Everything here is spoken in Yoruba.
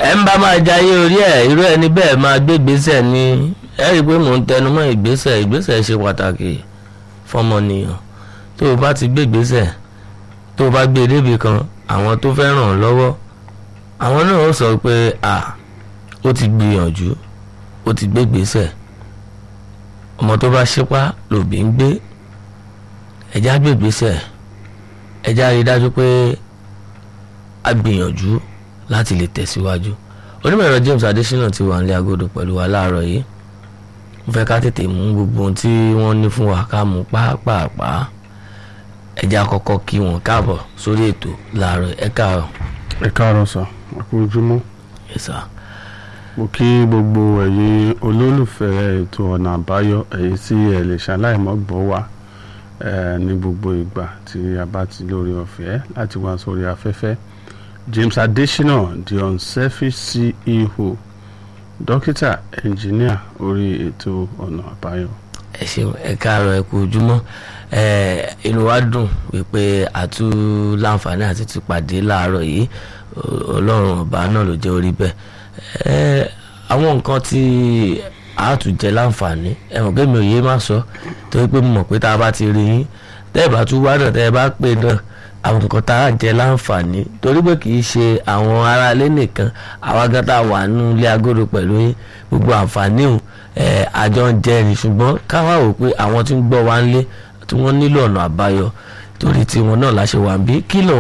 ẹ ń bá máa jayé orí ẹ̀ irú ẹni bẹ́ẹ̀ máa gbé ìgbésẹ̀ ni ẹ rí i pé mò ń tẹnu mọ́ ìgbésẹ̀ ìgbésẹ̀ ṣe pàtàkì fọmọnìyàn tó o bá ti gbé ìgbésẹ̀ tó o bá gbé e débi kan àwọn tó fẹ́ ràn ọ́ lọ́wọ́ àwọn náà ó sọ pé à ó ti gbìyànjú ó ti gbé ìgbésẹ̀ ọmọ tó bá ṣípá lòbí ń gbé ẹjá gbé ìgbésẹ̀ ẹjá rí i dájú pé a gbìyànjú láti lè tẹ̀síwájú onímọ̀ ẹ̀rọ James Adésínà ti wà nílé agodo pẹ̀lú wa láàárọ̀ yìí mo fẹ́ ká tètè mú gbogbo ohun tí wọ́n ní fún wa ká mú pàápàá ẹjá kọ́kọ́ kí wọn káàbọ̀ sórí ètò láàárọ̀ ẹ káàárọ̀. ẹ káàárọ̀ sà àkó ojúmọ́ Yes, sir. mo kí gbogbo ẹ̀yin olólùfẹ́ ètò ọ̀nà àbáyọ èyí tí ẹ lè ṣaláìmọ́ gbọ́ wa eh, ní gbogbo ìgbà tí a bá ti lórí ọ̀fẹ́ láti wá sórí afẹ́fẹ́ James Adesina the unselfish CEO dókítà ẹnjìníà orí ètò ọ̀nà àbáyọ. ẹ ṣeun ẹ káàárọ̀ ẹ kú ojúmọ́ ẹ inú wa dùn wípé àtú láǹfààní àti ti pàdé láàárọ̀ yìí Ọ- Ọlọ́run ọba náà ló jẹ́ orí bẹ́ẹ̀ ẹ àwọn nǹkan tí a tún jẹ láǹfààní ẹ mọ̀ pé mi ò yé má sọ torí pé mo mọ̀ pé tá a bá ti rí yín tẹ́ ẹ bá tún wá náà tẹ́ ẹ bá pè náà àwọn nǹkan tá a jẹ láǹfààní torí pé kì í ṣe àwọn aráalé nìkan àwa gan tá a wà nínú ilé agodo pẹ̀lú yín gbogbo àǹfààní òun ẹ àjọ ń jẹ ni ṣùgbọ́n káwá wò pé àwọn tí ń gbọ́ wa ń lé tí wọ́n nílò ọ̀nà àbáyọ torí tiwọn náà láṣẹ wà ń bí kí ló